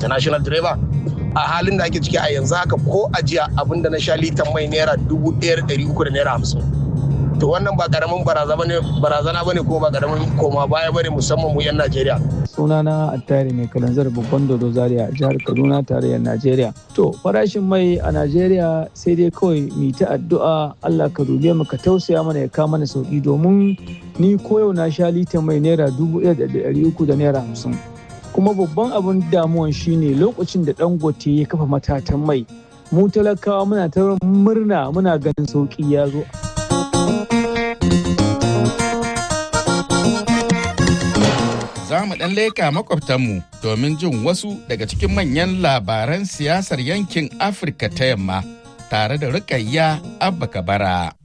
international driver a halin da ake ciki a yanzu haka ko ajiya abin da na sha litan mai naira dubu ɗaya da ɗari uku da naira hamsin to wannan ba karamin barazana bane ko ba karamin koma baya bane musamman mu yan Najeriya. sunana attari mai kalanzar babban dodo zaria a jihar kaduna tarayyar najeriya to farashin mai a najeriya sai dai kawai mu ta addu'a allah ka dube mu ka tausaya mana ya kama mana sauki domin ni koyau na sha litan mai naira dubu ɗaya da ɗari uku da naira hamsin kuma babban abin damuwan shine lokacin da dangote ya kafa matatan mai mu talakawa muna ta murna muna ganin sauki ya zo za mu ɗan leka makwabtanmu domin jin wasu daga cikin manyan labaran siyasar yankin Afirka ta yamma tare da Rukayya Abba Kabara.